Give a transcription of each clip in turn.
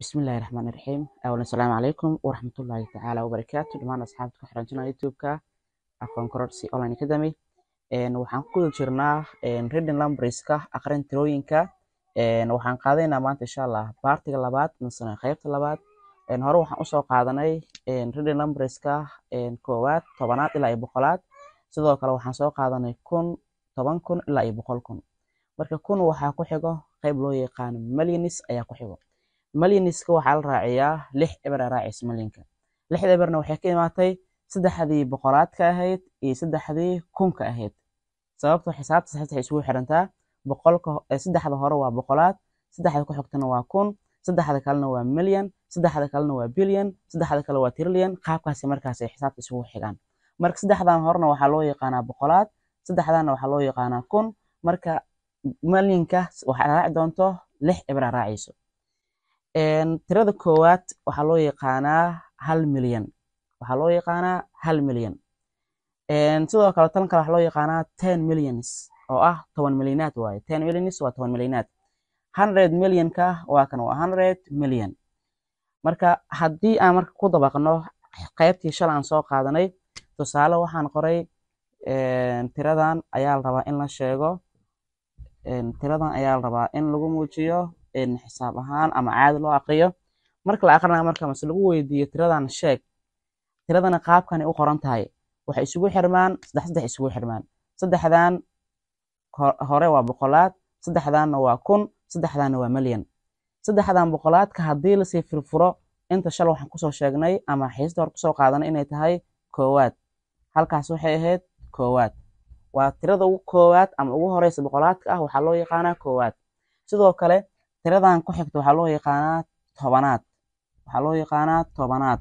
bismillahi raxmaani raxiim awalan asalaamu calaykum waraxmatullaahi tacaala wabarakaatu dhammaan asxaabta ku xiran channel youtube-ka aqoon kororsi online academy waxaan ku guda jirnaa reading numberska aqrin tirooyinka waxaan qaadanaynaa maanta insha allah baartiga labaad misena qeybta labaad hore waxaan usoo qaadanay reading numberska koowaad tobanaad ilaa iyo boqolaad sidoo kale waxaan soo qaadanay kun toban kun ilaa iyo boqol kun marka kun waxaa ku xigo qeyb loo yaqaano millionis ayaa ku xigo millionska waxaa la raaciyaa lix eber aa raacaysa millionka lixda eberna waxay ka imaatay saddexdii boqolaadka ahayd iyo saddexdii kunka ahayd sababto xisaabta saxda isugu xirantaa boqolka saddexda hore waa boqolaad saddexda ku xigtana waa kun saddexda kalena waa million saddexda kalena waa billion saddexda kale waa trillion qaabkaasi markaas ay xisaabta isugu xigaan marka saddexdan horena waxaa loo yaqaanaa boqolaad saddexdana waxaa loo yaqaanaa kun marka millionka waxaa raaci doonto lix eber aa raacayso tirada koowaad waxaa loo yaqaanaa hal milyan waxaa loo yaqaanaa hal milyan sidoo kale tan kale waxaa loo yaqaanaa ten millions oo ah toban milyanaad waaye ten millions waa toban milyanaad hundred millionka waa kan waa hundred million marka haddii aan marka ku dabaqno qeybtii shalay aan soo qaadanay tusaale waxaan qoray tiradan ayaa la rabaa in la sheego tiradan ayaa la rabaa in lagu muujiyo xisaab ahaan ama caadi loo aqriyo marka la aqrinayo marka mase lagu weydiiyo tiradan sheeg tiradana qaabkanay u qoran tahay waxay isugu xirmaan saddex saddex isugu xirmaan saddexdan hore waa boqolaad saddexdanna waa kun saddexdanna waa milyan saddexdan boqolaadka haddii lasii firfuro inta shal waxaan kusoo sheegnay ama xiisda hore kusoo qaadanay inay tahay koowaad halkaas waxay ahayd koowaad waa tirada ugu koowaad ama ugu horeysa boqolaadka ah waxaa loo yaqaanaa koowaad sidoo kale tiradan ku xigta waxaa loo yaqaanaa tobanaad waxaa loo yaqaanaa tobanaad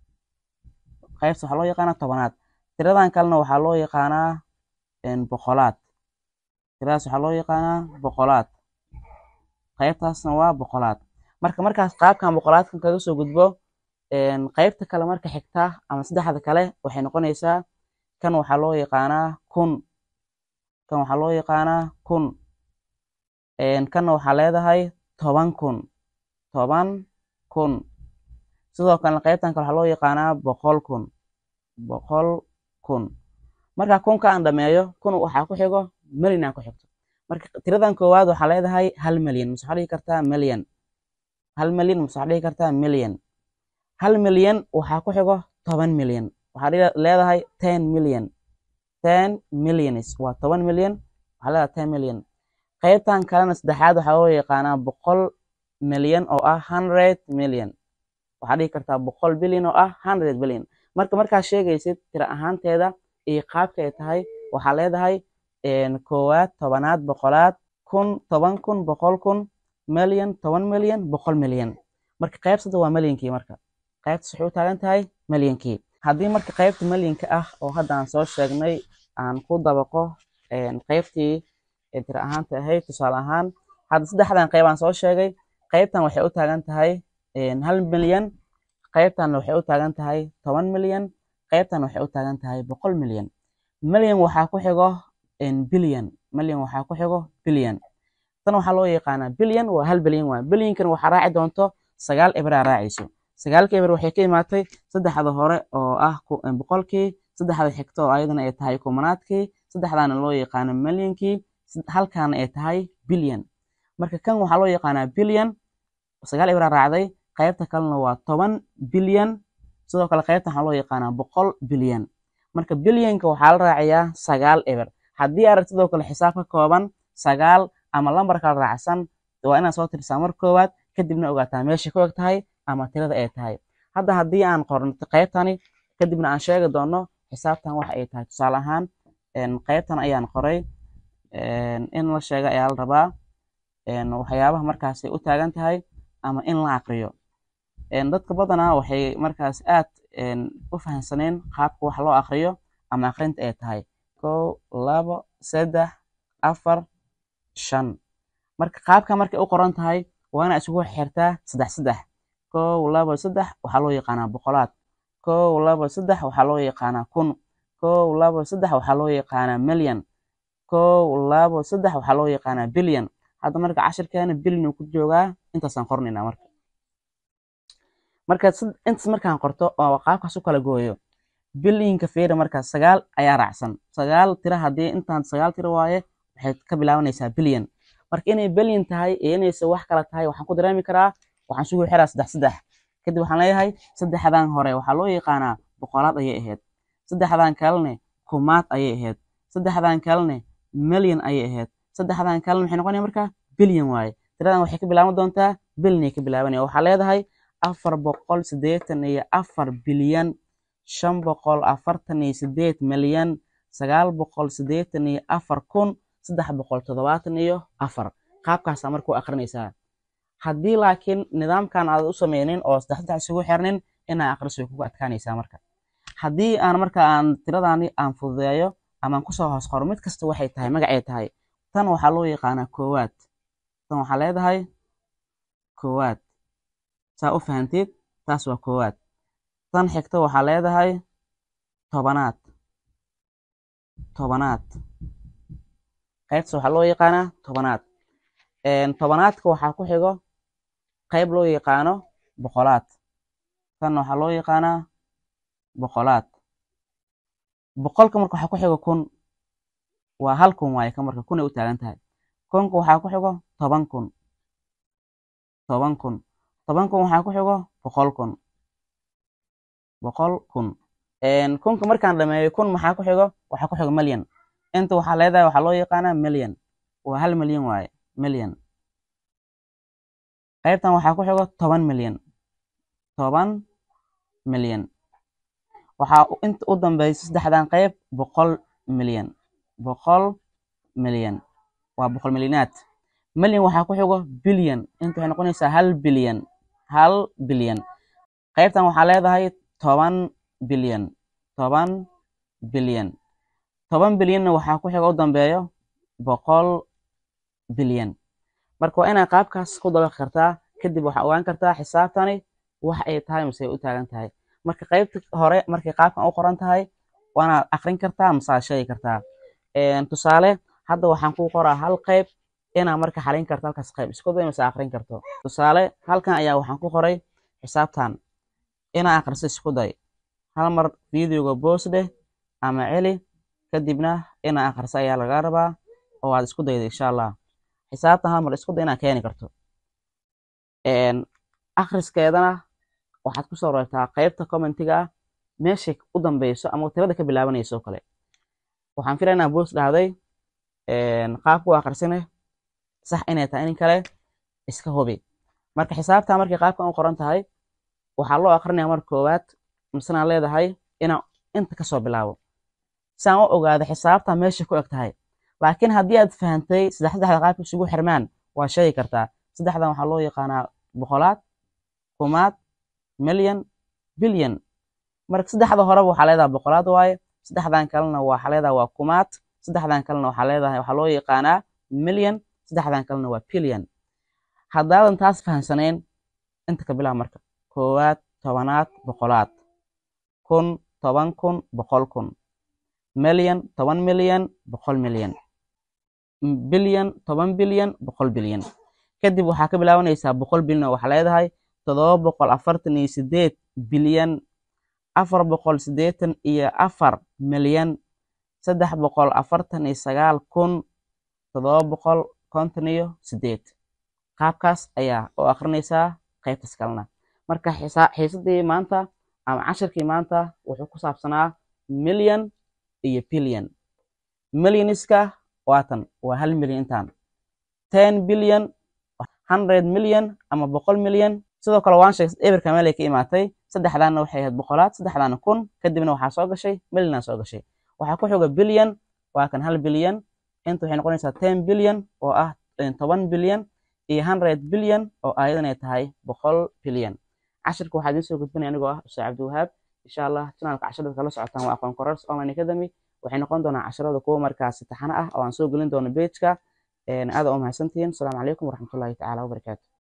qaybta waxaa loo yaqaanaa tobanaad tiradan kalena waxaa loo yaqaanaa boqolaad tiradaas waxaa loo yaqaanaa boqolaad qaybtaasna waa boqolaad marka markaas qaabkan boqolaadkan kaga soo gudbo qaybta kale marka xigta ama saddexda kale waxay noqonaysaa kan waxaa loo yaqaanaa kun kan waxaa loo yaqaanaa kun kanna waxaa leedahay toban kun toban kun sidoo kalena qaybtan kale waxaa loo yaqaanaa boqol kun boqol kun marka kunka aan dhameeyo kun waxaa ku xigo milyan aan ku xigto marka tiradan koowaad waxaa leedahay hal milyan mase waxaa dhihi kartaa milyan hal milyan mase waxaa dhihi kartaa milyan hal milyan waxaa ku xigo toban milyan waxaa leedahay ten milyan ten millions waa toban milyan waxaa leedahay ten milyan qaybtan kalena saddexaad waxaa loo yaqaanaa boqol milyan oo ah hundred million waxaa dhihi kartaa boqol bilyan oo ah hundred bilyan marka markaad sheegaysid tira ahaanteeda iyo qaabka ay tahay waxaa leedahay koowaad tobanaad boqolaad kun toban kun boqol kun milyan toban milyan boqol milyan marka qaybsada waa milyankii marka qaybtas waxay u taagan tahay milyankii haddii marka qaybta milyanka ah oo hadda aan soo sheegnay aan ku dabaqo qaybtii tira ahaanta ahayd tusaale ahaan hadda saddexdan qayb aan soo sheegay qaybtan waxay u taagan tahay hal milyan qaybtanna waxay u taagan tahay toban milyan qaybtan waxay u taagan tahay boqol milyan milyan waxaa ku xigo bilyan milyan waxaa ku xigo bilyan tan waxaa loo yaqaanaa bilyan waa hal bilyan waa bilyankan waxaa raaci doonto sagaal eberaa raacayso sagaalka eber waxay ka imaatay saddexda hore oo ah boqolkii saddexda xigto oo ayadana ay tahay kumanaadkii saddexdaana loo yaqaano milyankii halkaana ay tahay bilyan marka kan waxaa loo yaqaanaa bilyan sagaal eberaa raacday qaybta kalena waa toban bilyan sidoo kale qaybtan waxaa loo yaqaanaa boqol bilyan marka bilyanka waxaa la raaciyaa sagaal eber haddii arag sidoo kale xisaab ka kooban sagaal ama lambar kala raacsan waa inaad soo tirsaa mar koowaad kadibna ogaataa meesha ku eg tahay ama tirada ay tahay hadda haddii aan qorno qaybtani kadibna aan sheegi doono xisaabtan waxa ay tahay tusaale ahaan qaybtan ayaan qoray in la sheega ayaa la rabaa waxyaabaha markaasay u taagan tahay ama in la aqriyo dadka badanaa waxay markaas aad u fahamsaneen qaabka wax loo aqriyo ama aqrinta ay tahay kow labo saddex afar shan marka qaabka markay u qoran tahay waa inaa isugu xirtaa saddex saddex kow labo saddex waxaa loo yaqaanaa boqolaad kow labo saddex waxaa loo yaqaanaa kun kow labo saddex waxaa loo yaqaanaa milyan kow labo saddex waxaa loo yaqaanaa bilyan hadda marka cashirkeena bilyan uu ku joogaa intaasaan qornaynaa marka marka intaas markaan qorto oo qaabkaas u kala gooyo bilyinka feera marka sagaal ayaa raacsan sagaal tira haddii intaan sagaal tira waaye waxay ka bilaabanaysaa bilyan marka inay bilyan tahay iyo inayse wax kala tahay waxaan ku dareemi karaa waxaan sugu xiraa saddex saddex kadib waxaan leeyahay saddexdan hore waxaa loo yaqaanaa boqolaad ayay ahayd saddexdan kalene kumaad ayay ahayd saddexdan kalene milyan ayay ahayd saddexdan kalene maxay noqonaya marka bilyan waaye tiradan waxay ka bilaaban doontaa bilyanay ka bilaabanaya waxaa leedahay afar boqol siddeetan iyo afar bilyan shan boqol afartan iyo sideed milyan sagaal boqol siddeetan iyo afar kun saddex boqol toddobaatan iyo afar qaabkaasaa marka u akrinaysaa haddii laakiin nidaamkan aad u sameynin oo saddex saddex isugu xirnin inaa akhriso way kugu adkaanaysaa marka haddii aan marka aan tiradani aan fududeeyo amaan kusoo hoos qoro mid kasta waxay tahay magacay tahay tan waxaa loo yaqaanaa koowaad tan waxaa leedahay koowaad saa u fahantid taas waa koowaad tan xigta waxaa leedahay tobanaad tobanaad qaybtaas waxaa loo yaqaanaa tobanaad tobanaadka waxaa ku xigo qayb loo yaqaano boqolaad tan waxaa loo yaqaanaa boqolaad boqolka marka waxaa ku xigo kun waa hal kun waaye ka marka kun ay u taagan tahay kunka waxaa ku xigo toban kun toban kun toban kun waxaa ku xigo boqol kun boqol kun kunka markaan dhameeyo kun maxaa ku xigo waxaa ku xigo milyan inta waxaa leedahay waxaa loo yaqaanaa milyan waa hal milyan waaye milyan qaybtan waxaa ku xigo toban milyan toban milyan waxaa inta u dambeysa saddexdan qayb boqol milyan boqol milyan waa boqol milyanaad milyan waxaa ku xigo bilyan inta waxay noqonaysaa hal bilyan hal bilyan qaybtan waxaa leedahay toban bilyan toban bilyan toban bilyanna waxaa ku xigo u dambeeyo boqol bilyan marka waa inaad qaabkaas ku dabaqi kartaa kadib waxaa ogaan kartaa xisaabtani wax ay tahay mise ay u taagan tahay marka qaybta hore markay qaabkan u qoran tahay waanaad akrin kartaa mise aad sheegi kartaa tusaale hadda waxaan ku qoraa hal qayb inaa marka xalin karto halkaas qayb isku day mise akrin karto tusaale halkan ayaa waxaan ku qoray xisaabtan inaa akhriso isku day hal mar videoga boos dheh ama celi kadibna inaa akhriso ayaa laga rabaa oo aad isku dayda insha allah xisaabtan hal mar isku day inaad keeni karto akhriskeedana waxaad kusoo reebtaa qaybta commentiga ah meeshay u dambeyso ama tirada ka bilaabanayso oo kale waxaan filaya inaa boos dhahday qaabku akhrisine sax inay tahay in kale iska hubi marka xisaabta markay qaabkan u qoran tahay waxaa loo akrinaya marka koowaad misena leedahay inaan inta kasoo bilaabo si aan u ogaado xisaabta meesha ku eg tahay laakiin haddii aad fahantay saddex saddexda qaabka isugu xirmaan waa sheegi kartaa saddexdan waxaa loo yaqaanaa boqolaad kumaad milyan bilyan marka saddexda horeba waxaa leedahay boqolaad waaye saddexdan kalena waxaa leedahay waa kumaad saddexdan kalena waxaa leedahay waxaa loo yaqaanaa milyan saddexdan kalena waa bilyan haddaadan taas fahamsanayn inta ka bilaab marka koowaad tobanaad boqolaad kun toban kun boqol kun milyan toban milyan boqol milyan bilyan toban bilyan boqol bilyan kadib waxaa ka bilaabanaysaa boqol bilyan oo waxaa leedahay toddoba boqol afartan iyo sideed bilyan afar boqol siddeetan iyo afar milyan saddex boqol afartan iyo sagaal kun toddoba boqol konton iyo sideed qaabkaas ayaa oo akrinaysaa qaybtaas kalena marka xiisadii maanta ama cashirkii maanta wuxuu ku saabsanaa milyan iyo bilyan milyaniska waatan waa hal milyan intaan ten bilyan hundred milyan ama boqol milyan sidoo kale waan sheegay eberka meelay ka imaatay saddexdaanna waxay ahayd boqolaad saddexdaana kun kadibna waxaa soo gashay milyanaa soo gashay waxaa ku xiga bilyan waa kan hal bilyan inta waxay noqonaysaa ten bilyan oo ah toban bilyan iyo hundred bilyan oo ayadan ay tahay boqol bilyan cashirka waxaa idiin soo gudbinaya anigoo ah ustaad cabdiwahaab insha allah janaalka casharada kala socotaan waa aqoon korors online academy waxay noqon doonaa casharada kuwa markaasi taxano ah oo aan soo gelin doono pageka aada u mahadsantihiin asalaamu calaykum waraxmatullahi tacaala wabarakaatu